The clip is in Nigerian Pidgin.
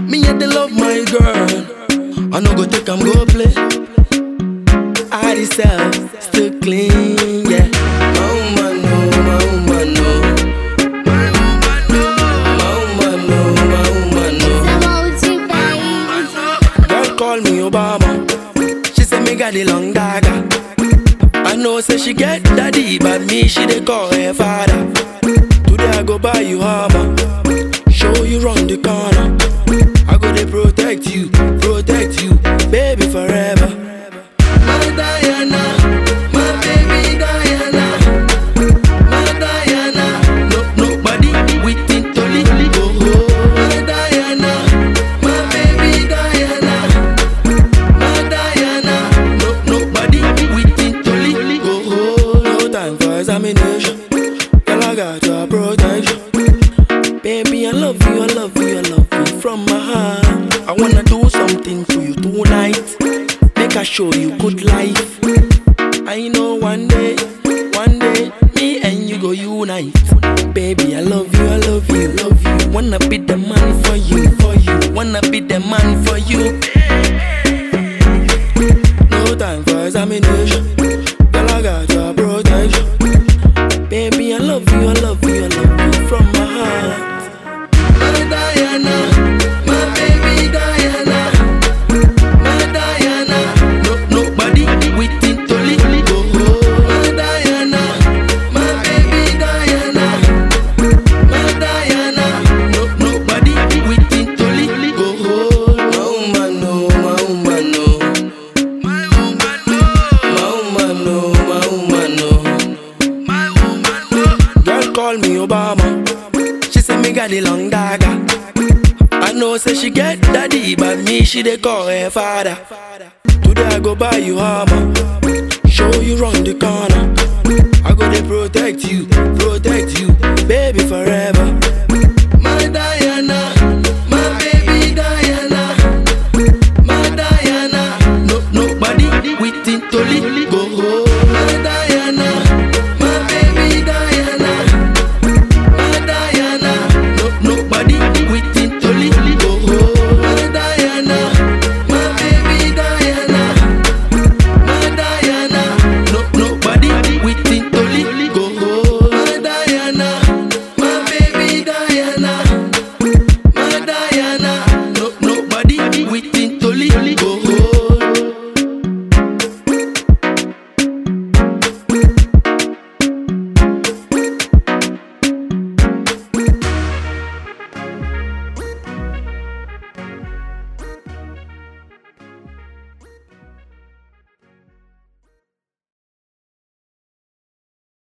Me yet they love my girl. I no go take am go play. I myself still clean, yeah. My woman no, my woman no. My woman no, my woman no, my woman no. Girl call me Obama. She say me got the long dagger. I know say she get daddy, but me she dey call her father. Today I go buy you armor, show you round the corner. I go dey protect you, protect you, baby forever. My Diana, my baby Diana, my Diana. No nobody within Toli go. My Diana, my baby Diana. My Diana, no nobody within Toli go. No time for examination. Girl, I got your protection. Baby, I love you, I love you, I love you from my heart. I wanna do something to you tonight. Make I show you good life. I know one day, one day, me and you go unite. Baby, I love you, I love you, love you. Wanna be the man for you, for you. Wanna be the man for you. No time for examination. Girl, I got your protection. Baby, I love you, I love you, I love you from my heart. My Diana, my baby Diana, my Diana. No nobody within Toli go. My Diana, my baby Diana, my Diana. No nobody within Toli go. My woman no, my woman no. My woman no, my woman no, my woman no. My woman no. Girl call me Obama. She say me got the long dagger. I know say she get daddy, but me she dey call her father. Today I go buy you armor, show you round the corner. I go dey protect you, protect you, baby forever.